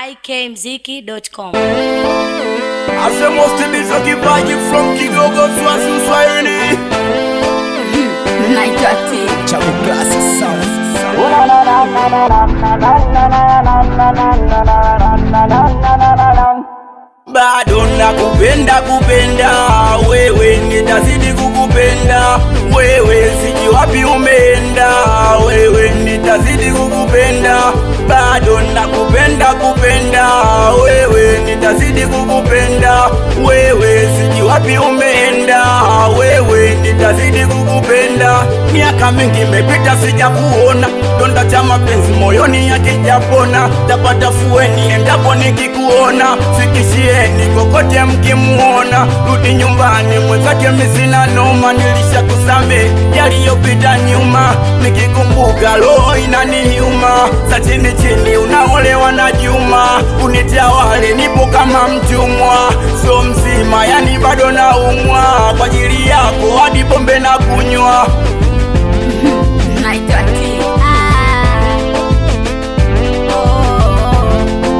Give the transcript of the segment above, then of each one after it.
ikmziki.com. Asema usitimize kipaji from Kigogo Swazi Uswahili. naitwa T. Chabu Classic Sound. Bado nakupenda kupenda wewe, nitazidi kukupenda wewe, siji wapi umeenda wewe, nitazidi kukupenda bado nakupenda kupenda wewe, nitazidi kukupenda wewe, siji wapi umeenda wewe, nitazidi kukupenda. Miaka mingi imepita sijakuona, donda cha mapenzi moyoni yakijapona, tapata fueni endapo nikikuona, fikishieni kokote mkimuona, rudi nyumbani mwenzake misina noma, nilishakusame yaliyopita nyuma, nikikumbuka roho inaniuma, sa chini chini unaolewa na Juma, unitawale nipo kama mtumwa, so mzima yani bado naumwa kwa ajili yako, hadi pombe na kunywa naitwa T. Ah. Oh.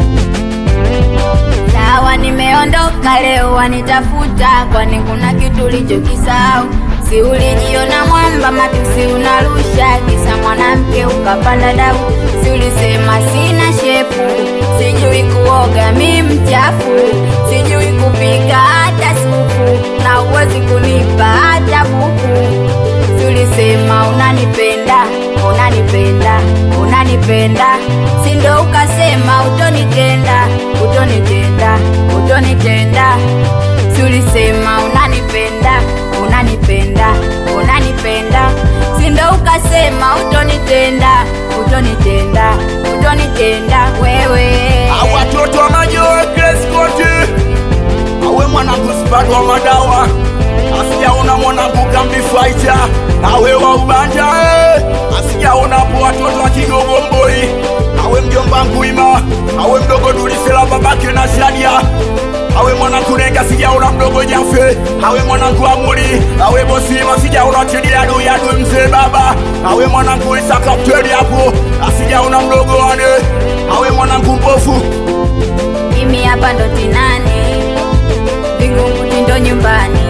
Sawa, nimeondoka leo, wanitafuta kwani kuna kitu ulichokisahau? Si ulijiona mwamba, matusi unarusha, kisa mwanamke ukapanda dau. Si ulisema sina shepu, sijui kuoga, mi mchafu, sijui kupika hata supu, na uwezi kunipa hata buku Si ulisema unanipenda, unanipenda, unanipenda, si ndo ukasema utonitenda, utonitenda, utonitenda. Si ulisema unanipenda, unanipenda, unanipenda, si ndo ukasema utonitenda, utonitenda, utonitenda wewe. awatoto wa majoe kreskoti awe mwanangu sipatwa madawa asijaona mwanangu kambifaita awe wa ubanja eh. asijaonapo watoto wa kigogo mboi awe mjomba nguima awe mdogo dulisela babake na shadia awe mwanangu nega sijaona mdogo jafe awe mwanangu amuri awe bosima sijaona tidiadu yadu mzee baba awe mwanangu isa kapteli hapo asijaona mdogo wane awe mwanangu mpofu Mimi hapa ndo tinani, Vingunguti ndo nyumbani,